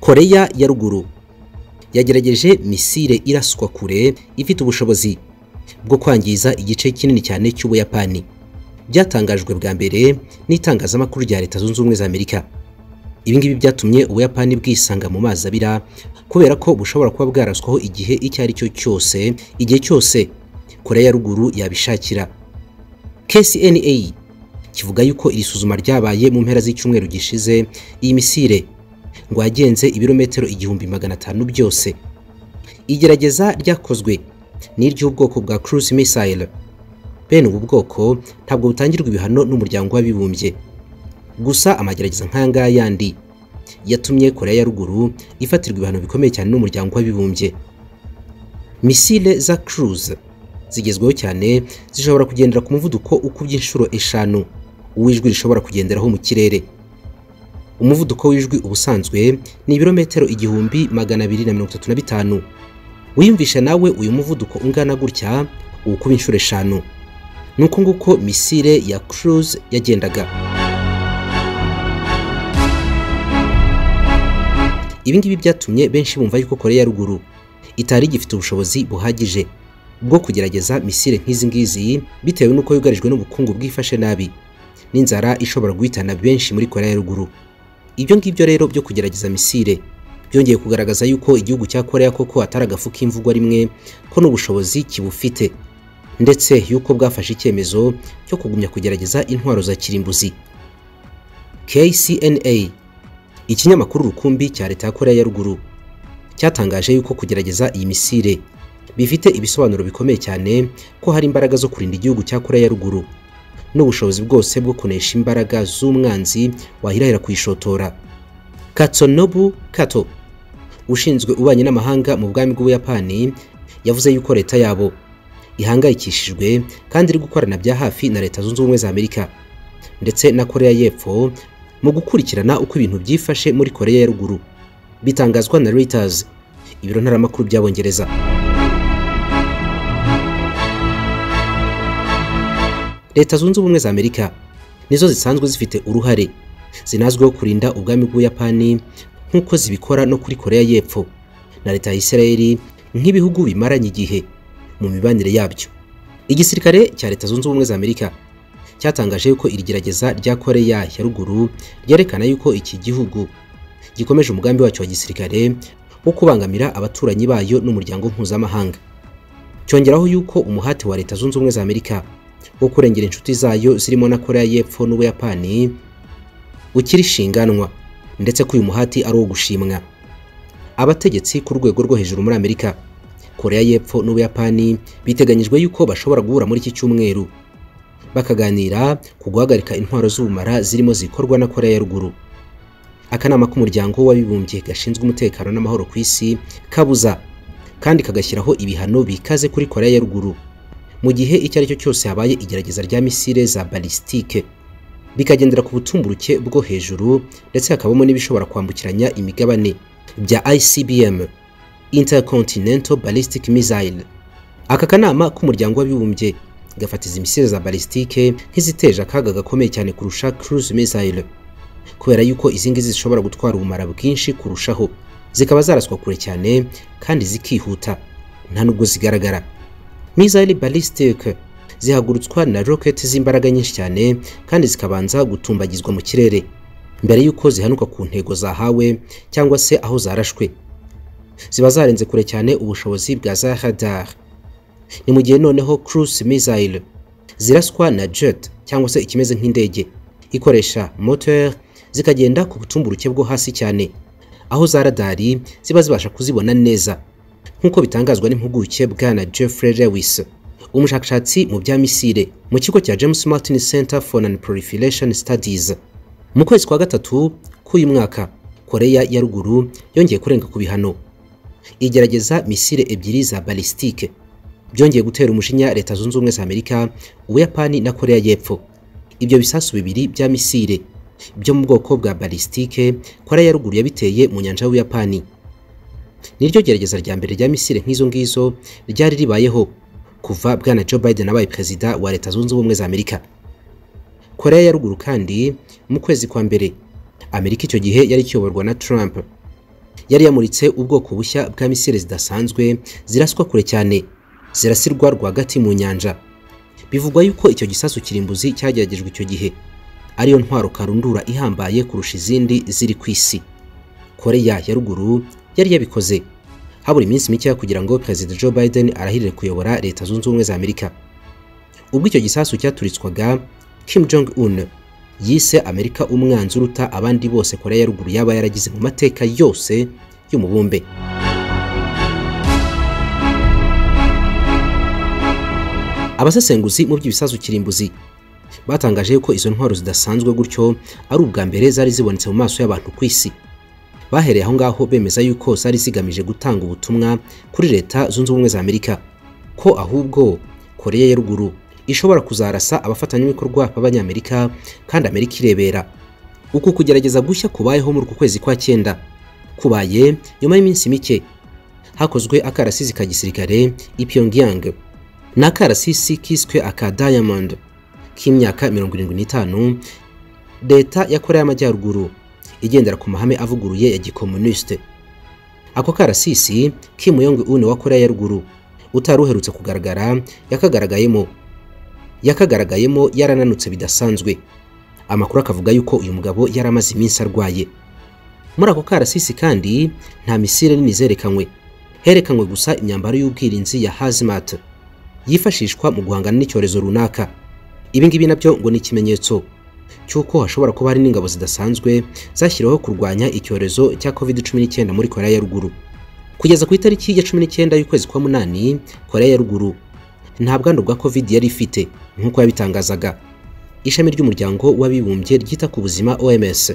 koreya ya ruguru yagerageje misile iraswa kure ifite ubushobozi bwo kwangiza igice kinini cyane cy'ubuyapani byatangajwe bwa mbere n'itangazamakuru rya leta zunze ubumwe za amerika ibi ngibi byatumye ubuyapani bwisanga mu mazi abira kubera ko bushobora kuba bwaraswaho igihe icyo ari cyo cyose igihe cyose koreya ya ruguru yabishakira kcna kivuga yuko iri suzuma ryabaye mu mpera z'icyumweru gishize iyi misile ngo yagenze ibirometero igihumbi magana atanu byose igerageza ryakozwe n'iry'ubwoko bwa cruise missile bene ubu bwoko ntabwo butangirwa ibihano n'umuryango w'abibumbye gusa amagerageza nk'aya yandi yatumye koreya ya ruguru ifatirwa ibihano bikomeye cyane n'umuryango w'abibumbye misile za cruise zigezweho cyane zishobora kugendera ku muvuduko ukubye inshuro eshanu uw'ijwi rishobora kugenderaho mu kirere umuvuduko w'ijwi ubusanzwe ni ibirometero igihumbi magana abiri na mirongo itatu na bitanu wiyumvisha nawe uyu muvuduko ungana gutya uwukuba inshuro eshanu ni uko nguko misile ya cruise yagendaga ibi ngibi byatumye benshi bumva yuko koreya ya ruguru itari igifite ubushobozi buhagije bwo kugerageza misile nk'izi ngizi bitewe n'uko yugarijwe n'ubukungu bwifashe nabi n'inzara ishobora guhitana benshi muri koreya ya ruguru ibyo ngibyo rero byo kugerageza misile byongeye kugaragaza yuko igihugu cya koreya koko atari agafu k'imvugwa rimwe ko n'ubushobozi kibufite ndetse yuko bwafashe icyemezo cyo kugumya kugerageza intwaro za kirimbuzi kcna ikinyamakuru rukumbi cya leta ya koreya ya ruguru cyatangaje yuko kugerageza iyi misile bifite ibisobanuro bikomeye cyane ko hari imbaraga zo kurinda igihugu cya koreya ya ruguru n'ubushobozi bwose bwo kunesha imbaraga z'umwanzi wahirahira kuyishotora katsonobu kato ushinzwe ububanyi n'amahanga mu bwami bw'ubuyapani yavuze yuko leta yabo ihangayikishijwe kandi iri gukorana bya hafi na leta zunze ubumwe za amerika ndetse na koreya y'epfo mu gukurikirana uko ibintu byifashe muri koreya ya ruguru bitangazwa na reuters ibiro ntaramakuru by'abongereza leta zunze ubumwe za amerika nizo zisanzwe zifite uruhare zinazwiho kurinda ubwami bw'ubuyapani nk'uko zibikora no kuri koreya y'epfo na leta ya isirayeli nk'ibihugu bimaranye igihe mu mibanire yabyo igisirikare cya leta zunze ubumwe za amerika cyatangaje yuko iri gerageza rya koreya ya ruguru ryerekana yuko iki gihugu gikomeje umugambi wacyo wa gisirikare wo kubangamira abaturanyi bayo n'umuryango mpuzamahanga cyongeraho yuko umuhati wa leta zunze ubumwe za amerika wo kurengera inshuti zayo zirimo na koreya y'epfo n'ubuyapani ukiri shinganwa ndetse ko uyu muhati ari uwo gushimwa abategetsi ku rwego rwo hejuru muri amerika koreya y'epfo n'ubuyapani biteganyijwe yuko bashobora guhura muri iki cyumweru bakaganira ku guhagarika intwaro z'ubumara zirimo zikorwa na koreya ya ruguru akanama k'umuryango w'abibumbye gashinzwe umutekano n'amahoro ku isi kabuza kandi kagashyiraho ibihano bikaze kuri koreya ya ruguru mu gihe icyo ari cyo cyose habaye igerageza rya misile za balistike bikagendera ku butumburuke bwo hejuru ndetse hakabamo n'ibishobora kwambukiranya imigabane bya ICBM Intercontinental Ballistic Missile aka kanama k'umuryango w'abibumbye gafatiza imisile za balistike nk'iziteje akaga gakomeye cyane kurusha cruise missile kubera yuko izi ngizi zishobora gutwara ubumara bwinshi kurushaho zikaba zaraswa kure cyane kandi zikihuta nta nubwo zigaragara missile ballistic zihagurutswa na rocket z'imbaraga nyinshi cyane kandi zikabanza gutumbagizwa mu kirere mbere y'uko zihanuka ku ntego zahawe cyangwa se aho zarashwe ziba zarenze kure cyane ubushobozi bwa za radar ni mu gihe noneho cruise missile ziraswa na jet cyangwa se ikimeze nk'indege ikoresha moteur zikagenda ku butumburuke bwo hasi cyane aho za radari ziba zibasha kuzibona neza nk'uko bitangazwa n'impuguke bwana Jeffrey Lewis umushakashatsi mu bya misile mu kigo cya James Martin Center for Non-Proliferation Studies mu kwezi kwa gatatu k'uyu mwaka Koreya ya ruguru yongeye kurenga ku bihano igerageza misile ebyiri za balistike byongeye gutera umushinya Leta Zunze Ubumwe za Amerika Ubuyapani na Koreya y'Epfo ibyo bisasu bibiri bya misile byo mu bwoko bwa balistike Koreya ya ruguru yabiteye mu nyanja y'Ubuyapani niryo gerageza rya mbere rya misile nk'izo ngizo ryari ribayeho kuva bwana Joe Biden abaye perezida wa Leta Zunze Ubumwe za Amerika Koreya ya ruguru kandi mu kwezi kwa mbere Amerika icyo gihe yari ikiyoborwa na Trump yari yamuritse ubwoko bushya bwa misile zidasanzwe ziraswa kure cyane zirasirwa rwagati mu nyanja bivugwa yuko icyo gisasu kirimbuzi cyageragejwe icyo gihe ariyo ntwaro karundura ihambaye kurusha izindi ziri ku isi koreya ya ruguru yari yabikoze habura iminsi mikeya kugira ngo perezida joe biden arahirire kuyobora leta zunze ubumwe za amerika ubwo icyo gisasu cyaturitswaga kim jong un yise amerika umwanzi uruta abandi bose korea ya ruguru yaba yaragize mu mateka yose y'umubumbe abasesenguzi mu by'ibisasu kirimbuzi batangaje yuko izo ntwaro zidasanzwe gutyo ari ubwa mbere zari zibonetse mu maso y'abantu ku isi bahereye aho ngaho bemeza yuko zari zigamije gutanga ubutumwa kuri leta zunze ubumwe za amerika ko ahubwo korea ya ruguru ishobora kuzarasa abafatanyabikorwa b'abanyamerika kandi amerika irebera uku kugerageza gushya kubayeho muri uku kwezi kwa cyenda kubaye nyuma y'iminsi mike hakozwe akarasisi ka gisirikare i pyongyang ni akarasisi kiswe aka diamond k'imyaka 75 leta ya korea y'amajyaruguru igendera ku mahame avuguruye ya gikomunisite ako karasisi kim yong un wa korea ya ruguru utari uherutse kugaragara yakagaragayemo yakagaragayemo yarananutse bidasanzwe amakuru akavuga yuko uyu mugabo yari amaze iminsi arwaye muri ako karasisi kandi nta misile nini zerekanywe herekanywe gusa imyambaro y'ubwirinzi ya hazmat yifashishwa mu guhangana n'icyorezo runaka ibi ngibi nabyo ngo ni ikimenyetso cy'uko hashobora kuba hari n'ingabo zidasanzwe zashyiriweho kurwanya icyorezo cya covid 19 muri korea ya ruguru kugeza ku itariki ya 19 y'ukwezi kwa munani korea ya ruguru nta bwandu bwa covid yari ifite nk'uko yabitangazaga ishami ry'umuryango w'abibumbye ryita ku buzima oms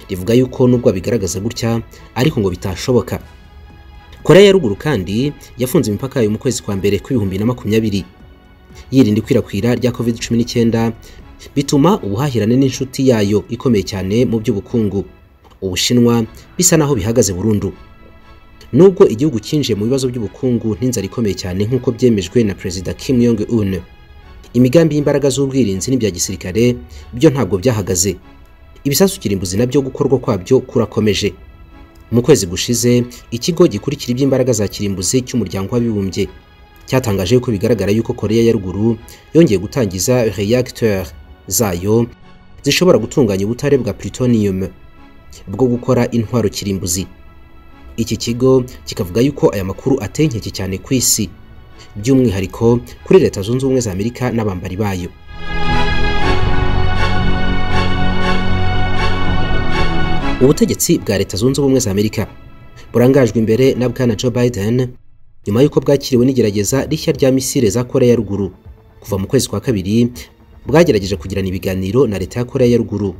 rivuga yuko nubwo bigaragaza gutya ariko ngo bitashoboka korea ya ruguru kandi yafunze imipaka yayo mu kwezi kwa mbere kw'ibihumbi na makumyabiri yirinda ikwirakwira rya covid cumi n'icyenda bituma ubuhahirane n'inshuti yayo ikomeye cyane mu by'ubukungu ubushinwa bisa naho bihagaze burundu nubwo igihugu cyinjiye mu bibazo by'ubukungu n'inzara ikomeye cyane nk'uko byemejwe na perezida Kim Jong Un imigambi y'imbaraga z'ubwirinzi n'ibya gisirikare byo ntabwo byahagaze ibisasu kirimbuzi nabyo gukorwa kwabyo kurakomeje mu kwezi gushize ikigo gikurikira iby'imbaraga za kirimbuzi cy'umuryango w'abibumbye cyatangaje ko bigaragara yuko Korea ya ruguru yongeye gutangiza reacteur zayo zishobora gutunganya ubutare bwa plutonium bwo gukora intwaro kirimbuzi iki kigo kikavuga yuko aya makuru ateye inkeke cyane ku isi by'umwihariko kuri leta zunze ubumwe za amerika n'abambari bayo ubutegetsi bwa leta zunze ubumwe za amerika burangajwe imbere na bwana joe biden nyuma y'uko bwakiriwe n'igerageza rishya rya misile za korea ya ruguru kuva mu kwezi kwa kabiri bwagerageje kugirana ibiganiro na leta ya korea ya ruguru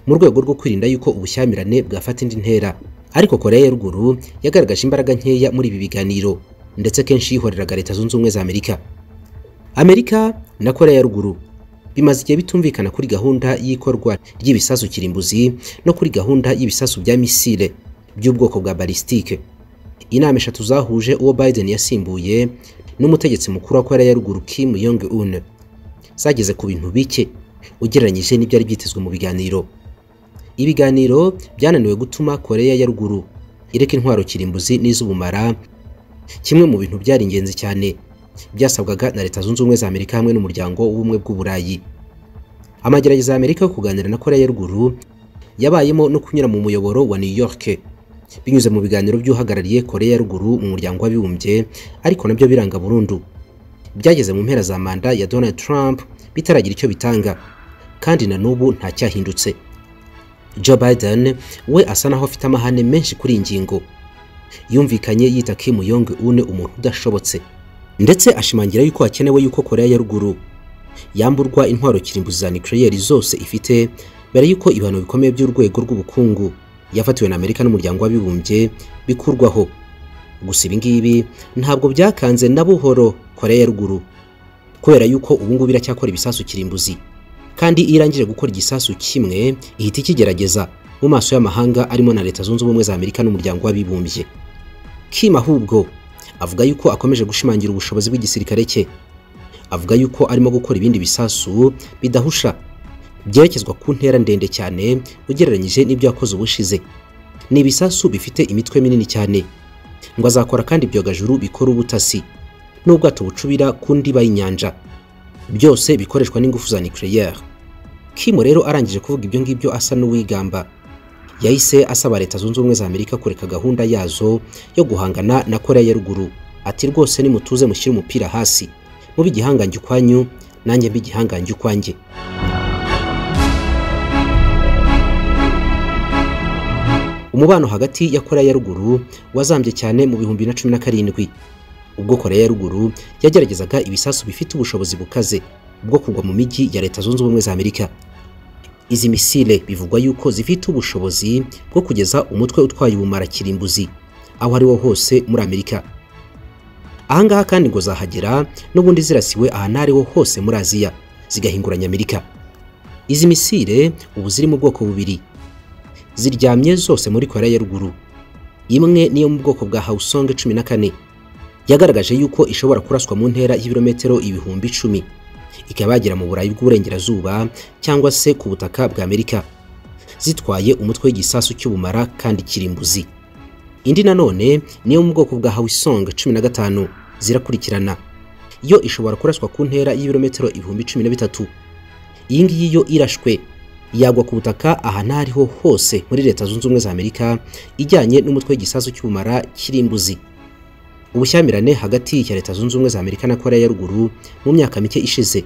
mu rwego rwo kwirinda yuko ubushyamirane bwafata indi ntera ariko koreya ya ruguru yagaragaje imbaraga nkeya muri ibi biganiro ndetse kenshi yihoreraga leta zunze ubumwe za amerika amerika na koreya ya ruguru bimaze igihe bitumvikana kuri gahunda y'ikorwa ry'ibisasu kirimbuzi no kuri gahunda y'ibisasu bya misile by'ubwoko bwa balistike inama eshatu zahuje uwo biden yasimbuye n'umutegetsi mukuru wa koreya ya ruguru kim yong un zageze ku bintu bike ugereranyije n'ibyari byitezwe mu biganiro ibiganiro byananiwe gutuma koreya ya ruguru ireka intwaro kirimbuzi n'iz'ubumara kimwe mu bintu byari ingenzi cyane byasabwaga na leta zunze ubumwe za amerika hamwe n'umuryango w'ubumwe bw'uburayi amagerageza ya amerika yo kuganira na koreya ya ruguru yabayemo no kunyura mu muyoboro wa new york binyuze mu biganiro by'uhagarariye koreya ya ruguru mu muryango w'abibumbye ariko nabyo biranga burundu byageze mu mpera za manda ya donald trump bitaragira icyo bitanga kandi na n'ubu ntacyahindutse Joe Biden we asa naho afite amahane menshi kuri iyi ngingo yumvikanye yita Kim Jong Un umuntu udashobotse ndetse ashimangira yuko hakenewe yuko Korea ya ruguru yamburwa intwaro kirimbuzi za nuclear zose ifite mbere yuko ibihano bikomeye by'urwego rw'ubukungu yafatiwe na Amerika n'umuryango w'abibumbye bikurwaho gusa ibi ngibi ntabwo byakanze na buhoro Korea ya ruguru kubera yuko ubu ngubu iracyakora ibisasu kirimbuzi kandi iyo irangije gukora igisasu kimwe ihita ikigerageza mu maso y'amahanga arimo na leta zunze ubumwe za amerika n'umuryango w'abibumbye kim ahubwo avuga yuko akomeje gushimangira ubushobozi bw'igisirikare cye avuga yuko arimo gukora ibindi bisasu bidahusha byerekezwa ku ntera ndende cyane ugereranyije n'ibyo yakoze ubushize ni ibisasu bifite imitwe minini cyane ngo azakora kandi ibyogajuru bikora ubutasi n'ubwato bucubira ku ndiba y'inyanja byose bikoreshwa n'ingufu za nucleaire Kim rero arangije kuvuga ibyo ngibyo asa n'uwigamba yahise asaba leta zunze ubumwe za amerika kureka gahunda yazo yo guhangana na korea ya ruguru ati rwose nimutuze mushyire umupira hasi mube igihangange ukwanyu nanjye mbe igihangange ukwanjye umubano hagati ya korea ya ruguru wazambye cyane mu bihumbi bibiri na cumi na karindwi ubwo korea ya ruguru yageragezaga ibisasu bifite ubushobozi bukaze bwo kugwa mu mijyi ya leta zunze ubumwe za amerika izi misile bivugwa yuko zifite ubushobozi bwo kugeza umutwe utwaye ubumara kirimbuzi aho ari wo hose muri amerika ahangaha kandi ngo zahagera n'ubundi zirasiwe ahantu ariho hose muri aziya zigahinguranya amerika izi misile ubu ziri mu bwoko bubiri ziryamye zose muri korea ya ruguru imwe niyo mu bwoko bwa hawusonge cumi na kane yagaragaje yuko ishobora kuraswa mu ntera y'ibirometero ibihumbi icumi ikaba yagera mu burayi bw'uburengerazuba cyangwa se ku butaka bwa amerika zitwaye umutwe w'igisasu cy'ubumara kandi kirimbuzi indi nanone niyo mu bwoko bwa hawisonge cumi na gatanu zirakurikirana yo ishobora kuraswa ku ntera y'ibirometero ibihumbi cumi na bitatu iyi ngiyi yo irashwe yagwa ku butaka ahantu aho ariho hose muri leta zunze ubumwe za amerika ijyanye n'umutwe w'igisasu cy'ubumara kirimbuzi ubushyamirane hagati ya leta zunze ubumwe za amerika na korea ya ruguru mu myaka mike ishize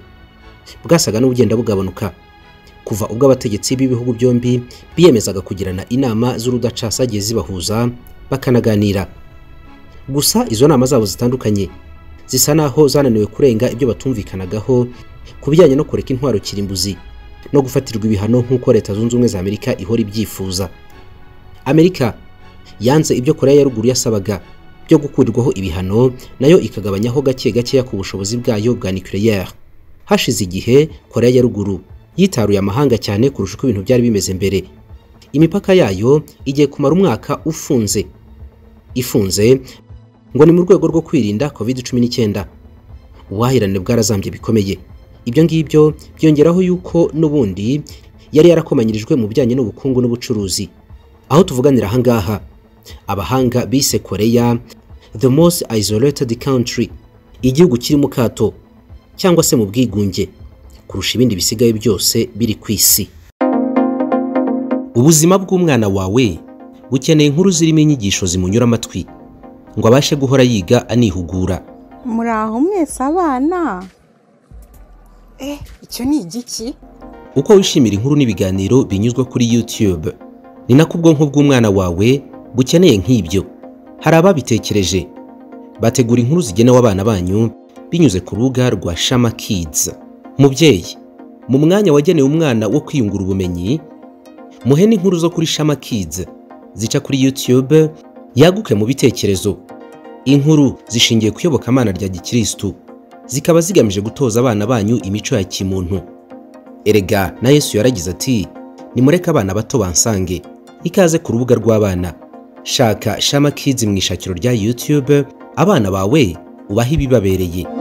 bwasaga n'ubugenda bugabanuka kuva ubwo abategetsi b'ibihugu byombi biyemezaga kugirana inama z'urudaca zagiye zibahuza bakanaganira gusa izo nama zabo zitandukanye zisa naho zananiwe kurenga ibyo batumvikanagaho ku bijyanye no kureka intwaro kirimbuzi no gufatirwa ibihano nk'uko leta zunze ubumwe za amerika ihora ibyifuza amerika yanze ibyo korea ya ruguru yasabaga byo gukurirwaho ibihano nayo ikagabanyaho gake gakeya ku bushobozi bwayo bwa nucleaire hashize igihe korea ya ruguru yitaruye amahanga cyane kurusha uko ibintu byari bimeze mbere imipaka yayo igiye kumara umwaka ufunze ifunze ngo ni mu rwego rwo kwirinda covid 19 ubuhahirane bwarazambye bikomeye ibyo ngibyo byongeraho yuko n'ubundi yari yarakomanyirijwe mu bijyanye n'ubukungu n'ubucuruzi aho tuvuganira ahangaha abahanga bise koreya the most isolated country igihugu kiri mu kato cyangwa se mu bwigunge kurusha ibindi bisigaye byose biri ku isi ubuzima bw'umwana wawe bukeneye inkuru zirimo inyigisho zimunyura amatwi ngo abashe guhora yiga anihugura muri aho mwese abana icyo ni igiki uko wishimira inkuru n'ibiganiro binyuzwa kuri youtube ni nako ubwonko bw'umwana wawe bukeneye nk'ibyo hari ababitekereje bategura inkuru zigenewe abana banyu binyuze ku rubuga rwa shama kids mubyeyi mu mwanya wagenewe umwana wo kwiyungura ubumenyi muhe n'inkuru zo kuri shama kids zica kuri youtube yaguke mu bitekerezo inkuru zishingiye ku iyobokamana rya gikirisitu zikaba zigamije gutoza abana banyu imico ya kimuntu erega na yesu yaragize ati nimureke abana bato bansange ikaze ku rubuga rw'abana shaka shama kids mu ishakiro rya youtube abana bawe ubahe ibibabereye